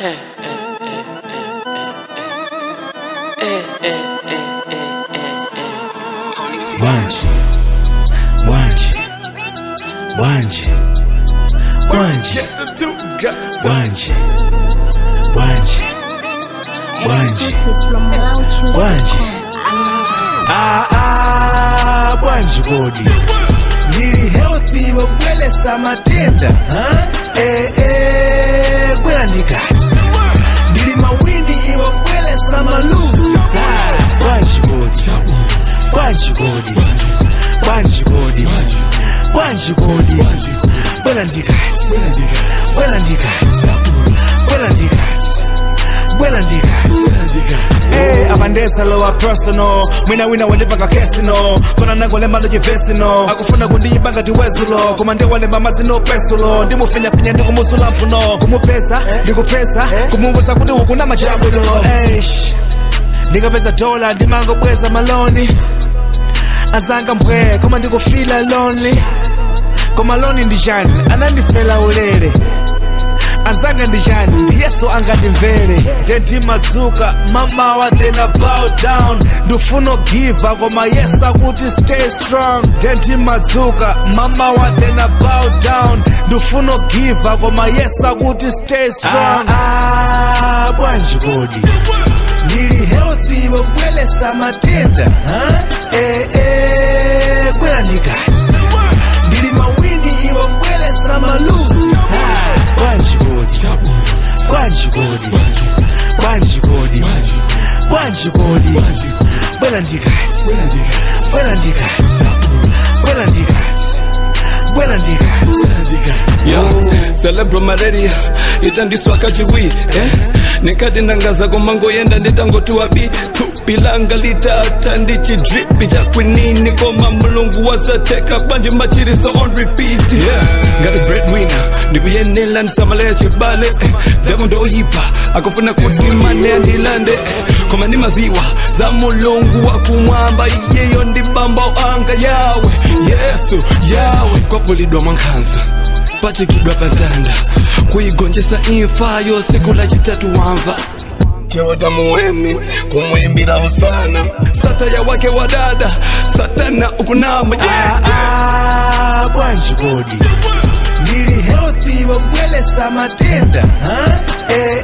Bwanji, bwanji, bwanji, bwanji, bwanji, bwanji, bwanji, bwanji. Ah, ah, bwanji kodi ndili healthy wakubwelesa matenda ha? eh, eh, bwera ndikati ndili mawindi wakubwelesa maluzi Ah, bwanji kodi bwanji kodi bwanji kodi bwanji kodi bwera ndikati bwera ndikati bwera ndikati bwera ndikati Hey, abandesa lowa personal mwina wina wandipanga kesino kona nangolemba ndocivesino akufuna kundiyimba ngati wezulo koma ndiwalemba mazino pesulo ndimufinyafinya ndikumusula mphuno kumupesa ndikupesa kumuvusa kuti ukuna machabulo Eish, ndikapeza dola ndimangobweza maloni azanga mbwe koma ndikufila lonely koma loni ndijani anandifela ulere azanga ndijani ndiyeso angandimvere ndendimadzuka mamawa then I bow down ndifuna giva koma yes akuti stay strong ndendimadzuka mamawa then I bow down ndifuna giva koma yes akuti stay strong ah, ah, bwanji kodi ndili healthy wakubwelesa matenda ha? eh, eh, bwera ndikati ndili mawindi wakubwelesa maluzi Ah, bwanji kodi bwanji kodi bwanji kodi bwanji kodi bwera ndikati bwera ndikati bwera ndikati bwera ndikati Yo, celebro malaria itandiswa kachiwi eh? nikati ndangaza komango yenda nditangotiwa bi tupilanga litata ndichidripi chakwinini koma mulungu wazateka banje machiriso on repeat yeah. ngati breadwinner ndikuyenela ndisamalaya chibale eh, demo ndoyipa akufuna kuti mane andilande eh, koma ndi maziwa za mulungu wakumwamba iyeyo ndibamba anga yawe yesu yawe kwapulidwa mwankhanza pachikidwa pantanda kuigonjesa imfa yo siku la chitatu wamva chewota muwemi kumwimbira usana sataya wake wa dada satana ukunama yeah. Ah, ah, bwanji kodi ndili healthy wakubwelesa matenda ha? eh,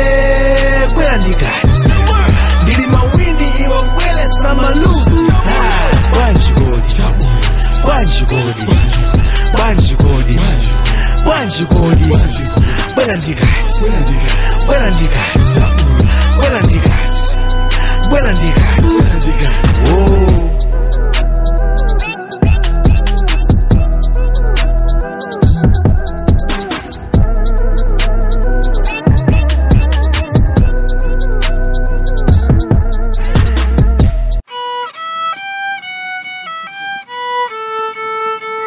eh, bwera ndikati ndili mawindi wakubwelesa maluzi Ah, bwanji kodi bwanji kodi bwanji kodi bwanji kodi bwera ndikati bwera ndikati bwera ndikati bwera ndikati oh.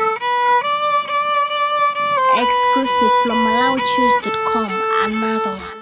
Exclusive from MalauChoose.com. Another one.